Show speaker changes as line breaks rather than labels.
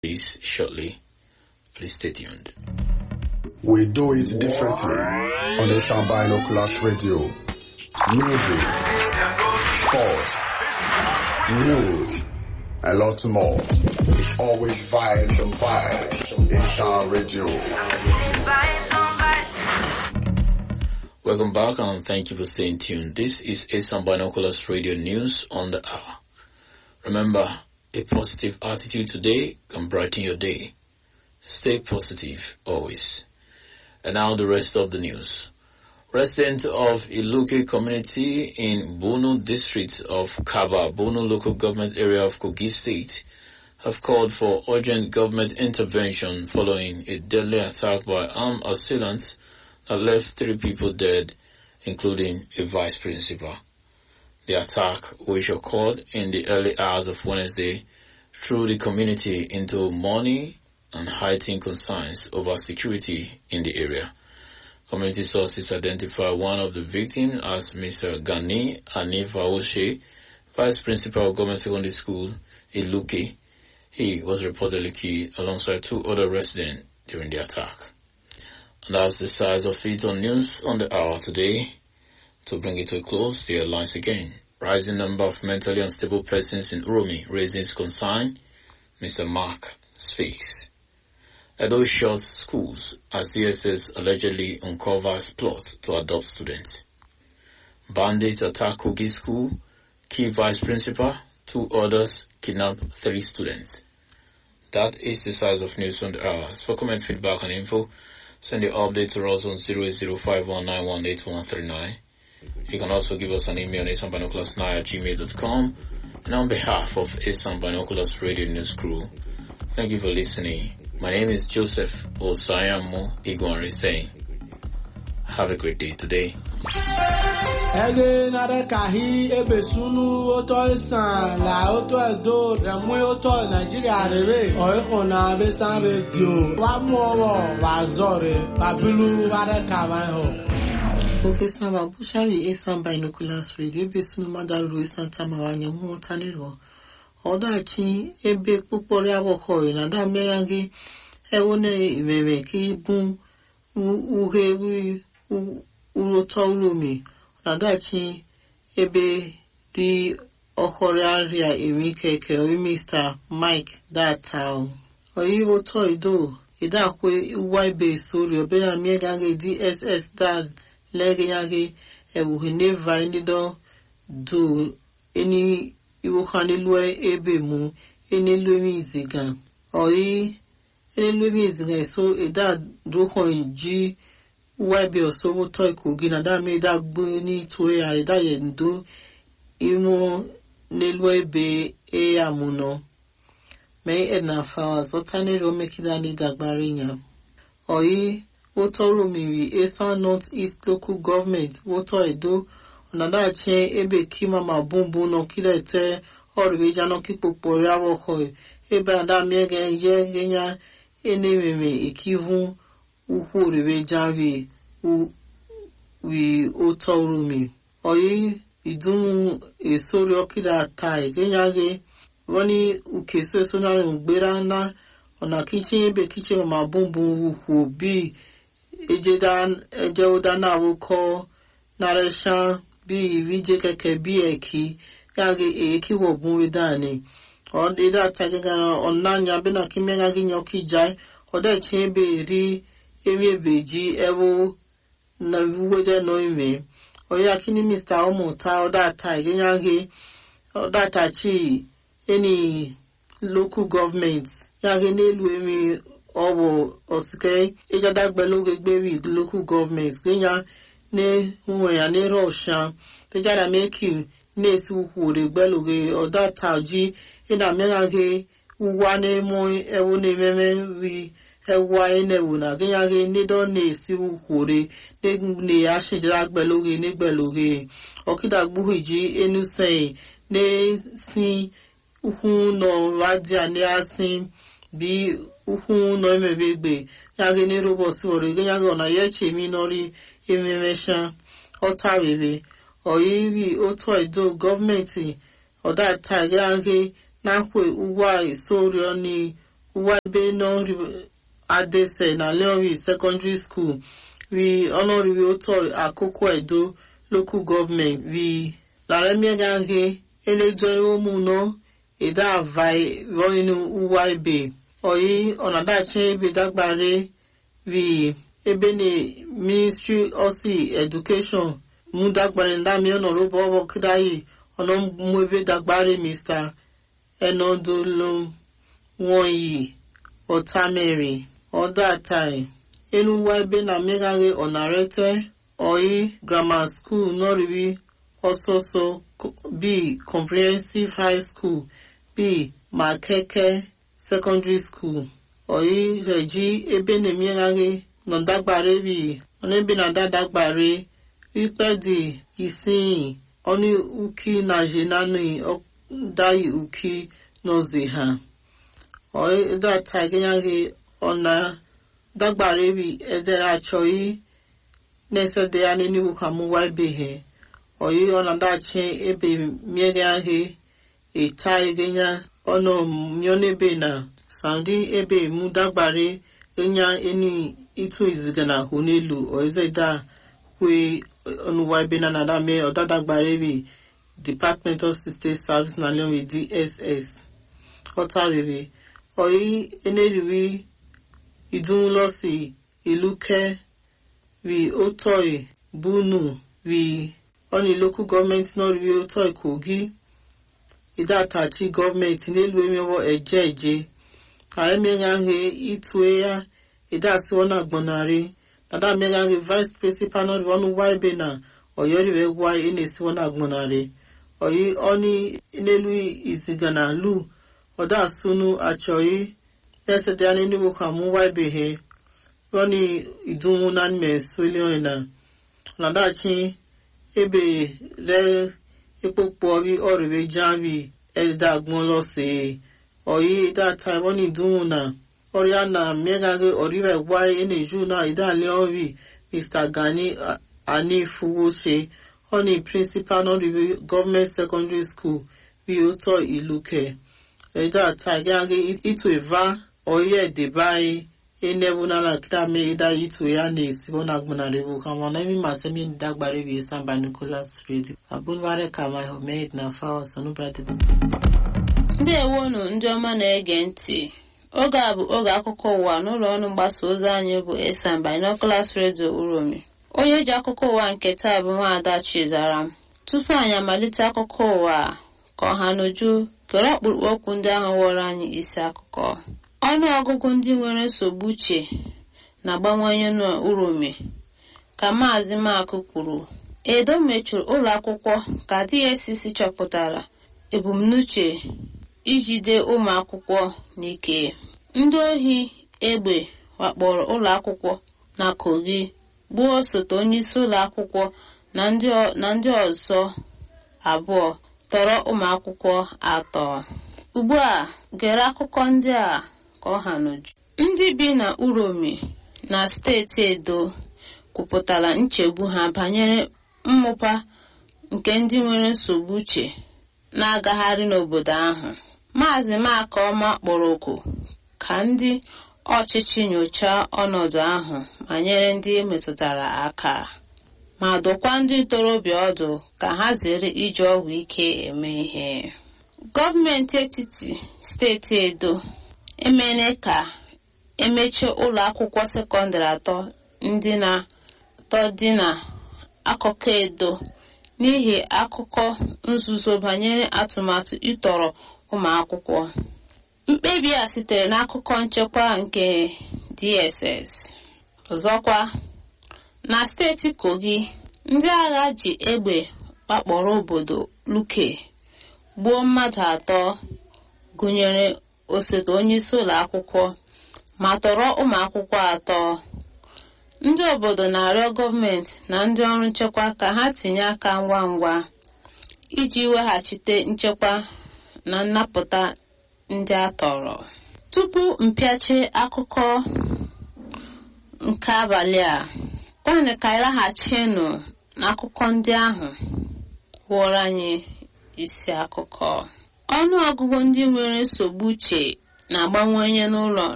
this shortly. Please stay tuned.
We do it differently on the Sound Binoculars Radio. Music, sports, news, a lot more. It's always vibes and vibes in Sound Radio.
Welcome back and thank you for staying tuned. This is Asan Binoculars Radio News on the hour. Remember, a positive attitude today can brighten your day. Stay positive always. And now the rest of the news. Residents of Iluke community in Bono district of Kaba, Bono local government area of Kogi state, have called for urgent government intervention following a deadly attack by armed assailants that left three people dead, including a vice principal. The attack, which occurred in the early hours of Wednesday, threw the community into mourning and heightened concerns over security in the area. Community sources identify one of the victims as Mr. Gani Anif Aoshe, Vice Principal of Government Secondary School, Iluke. He was reportedly killed alongside two other residents during the attack. And that's the size of it on news on the hour today. To bring it to a close, the headlines again. Rising number of mentally unstable persons in Uromi raises concern. Mr. Mark speaks. Edo shuts schools as DSS allegedly uncovers plot to adopt students. Bandits attack Kogi school, key vice principal, two others kidnap three students. That is the size of news on the hour. For comment, feedback and info, send your update to us on 08051918139. You can also give us an email on asanbinoculars9 at gmail.com. And on behalf of Asan Binoculars Radio News Crew, thank you for listening. My name is Joseph Osayamo Igwanri saying, have a great day today.
ege nare kahi ebe sunu oto isan la oto edo remu oto nigeria rebe oiko na besan radio wa mu owo wa zore babilu ware kama ho
Profesa Babushari Esan Binoculars Radio besunu madaru Esan tamawanya mwotaniro. Ọdachi ebe kpụkpọrọ abụkọ na damya gị ewone imere ka ibu uhe urụtọ uromi na dachi ebe ri ọkọrọ arịa eri keke ori Mr. Mike Datao. Oyi ụtọ ido idakwe uwa ibe sori obere miegage DSS dad legeyage ewuhe neva ndido do eni iwokhanilwe ebe mu enelwemi iziga oyi enelwemi iziga eso eda dohon ji waibe osowo to ikogi na da me da gbo ni tore a eda ye ndo imo nelwe ebe e amuno me edna fa zota ne ro mekida ni dagbari nya oyi wotoro miri esan north east local government woto edo ọ̀nàdàchẹ́ ebe kima ma bumbu nọ kílẹ̀ tẹ́ ọ̀rẹ́ jana kíkpokpo rịawọkọ̀ ebe adamiege ye genya enememe ekivu ukwu orire jari wi ụtọ rumi oyi idunu esori ọkịda tai genya ge wani ukeso esonari mgbera na ọ̀nà kichin ebe kichin ma bumbu ukwu bi eje ụda na awụkọ nareshan bí ìríjẹ kẹkẹ bí ẹkí yàgé èékí wọ̀gùn ìdáni ọ̀dẹ́dà tagẹ́gàrà ọ̀nànyà bínà kí mẹ́gàgí yan kí jáì ọ̀dẹ́ tí ń bè rí ewé èbèjì ẹwọ́ na wúwẹ́dẹ́ nọ ìmẹ̀ ọ̀yà kí ní mr ọmọ ta ọ̀dà ta ìgẹ́yàgé ọ̀dà ta chi ẹni local government yàgé nílùú èmi ọ̀wọ̀ ọ̀sìkẹ́ ìjàdàgbẹ́lógbègbè local government gẹ́yà ne nwe ya ne rosha tejara meki nesi ukwure gbeluge oda taji ina mega ge uwa ne mo ewo ne meme ri ewa ene wo na genya ge ne do nesi ukwure ne ne ashijira gbeluge ne gbeluge okida gbuhiji enu sei ne si ukwu no radia ne asin bi ukwu no emebegbe ya ge ne robosi ore genya ge ona ye chemi nori ememesha ọtarịrị ọyiri otu edo gọọmenti ọdatagaghe nakwe ugwa isorio ni uwa ebe nọri adese na leori secondary school ri ọnọrịrị otu akụkụ edo local government ri laremiagahe eledoe ụmụnọ eda avai roinu uwa ebe oyi ọnadachi ebe dagbare ri ebe na ministry osi education mu dagbare ndami ọnọrọbọ ọbọ kidayi ọnà mú ebe dagbare mr enodolo wọnyi ọtamere ọdatai enuwa ebe na mmegharị ọnarete oyi grammar school nọrịrị ọsọsọ b comprehensive high school b makeke secondary school oyi reji ebe na mmegharị nọdagbare bi ọnebe na dadagbare ikpedi isiyi ọnụ uki na jenani ọdayi uki n'ozi ha oyi data gịnyaghị ọna dagbara ebi edere achọghị na-esede ya n'eniwu ka mụwa ebeghị oyi ọna dachi ebe miege ahị eta egenya ọnụ mionebe na saudi ebe mu dagbare enya eni itu iziga na ahụ n'elu oizeda kwe ọnụwa ebe na nadame ọdadagbara ebi department of state service na leon dss ọtarịrị oyi eneriri idunlọsi iluke ri otoi bunu ri ọni local gọọmenti náà ri otoi kogi idatachi gọọmenti n'elu emewo eje eje ààrẹ mẹgànhe itue ya idasiwọ na gbọnarị dada mẹgànhe vice principal náà ri ọnụ wa ebe na ọyọriwe gwa enesiwọ na gbọnarị oyi ọni n'elu izigana lu ọda sunu achọghị na-esete ya n'enugwu ka mụ wa ibehe rọni idunwu na mme swelion na ọnadachi ebe re ekpokpo ri ọrịwe jari ẹdida agbọn lọsẹ ọyí data rọni idunwu na ọrịa na mmegharị ọrịwe gwa eneju na idalẹ ọrị mr gani anifuwose ọni principal nọrịwe gọọmenti secondary school bí ó tọ ìlú kẹ ẹ̀dá tàgíágé ìtò ìvá ọ̀yẹ́ ẹ̀dẹ̀báyé enebu nana kitame ida itu ya na esibo na agbonaribu kama na imi masemi dagbare bi samba nicholas radio abunware kama homeid na fawa sonubrade
ndị ewonu ndị ọma na-ege ntị oge a bụ oge akụkọ ụwa n'ụlọ ọrụ mgbasa ozi anyị bụ esan binoculars radio uromi onye ji akụkọ ụwa nke taa bụ nwaada chizara m tupu anyị amalite akụkọ ụwa ka ọha n'uju kere ọkpụrụkpụ okwu ndị ahụ wọrọ anyị isi akụkọ ọnụ ọgụgụ ndị nwere nsogbu uche na-agbanwanye n'uromi ka maazị makụ kwuru edo mechuru ụlọ akwụkwọ ka dscc chọpụtara ebumnuche ijide ụmụ akwụkwọ n'ike ndị ohi egbe wakpọrọ ụlọ akwụkwọ na kogi gbuo osote onyeisi ụlọ akwụkwọ na ndị ọzọ abụọ tọrọ ụmụ akwụkwọ atọ ugbu a gere akụkọ ndị a ka ọ ha n'uju ndị bi na uromi na steeti edo kwupụtara nchegbu ha banyere mmụpa nke ndị nwere nsogbu uche na-agagharị n'obodo ahụ maazị makọma kpọrọ oku ka ndị ọchịchị nyochaa ọnọdụ ahụ ma nyere ndị metụtara aka ma dụkwa ndị ntorobịa ọdụ ka ha zere iji ọgwụ ike eme ihe gọọmenti etiti steeti edo emene ka emechie ụlọ akwụkwọ sekọndịrị atọ ndị na atọ dị na akụkọ edo n'ihi akụkọ nzuzo banyere atụmatụ ịtọrọ ụmụ akwụkwọ mkpebi a sitere n'akụkọ nchekwa nke dss ọzọkwa na steeti kogi ndị agha ji egbe wakpọrọ obodo luke gbuo mmadụ atọ gụnyere osote onyeisi ụlọ akwụkwọ ma tọrọ ụmụ akwụkwọ atọ ndị obodo na-arịọ gọọmenti na ndị ọrụ nchekwa ka ha tinye aka ngwa ngwa iji weghachite nchekwa na nnapụta ndị a tọrọ tupu mpịachi akụkọ nke abalị a kwanụ ka ịlaghachinụ n'akụkọ ndị ahụ wụrụ anyị isi akụkọ ọnụ ọgụgụ ndị nwere nsogbu uche na-agbanwenye n'ụlọ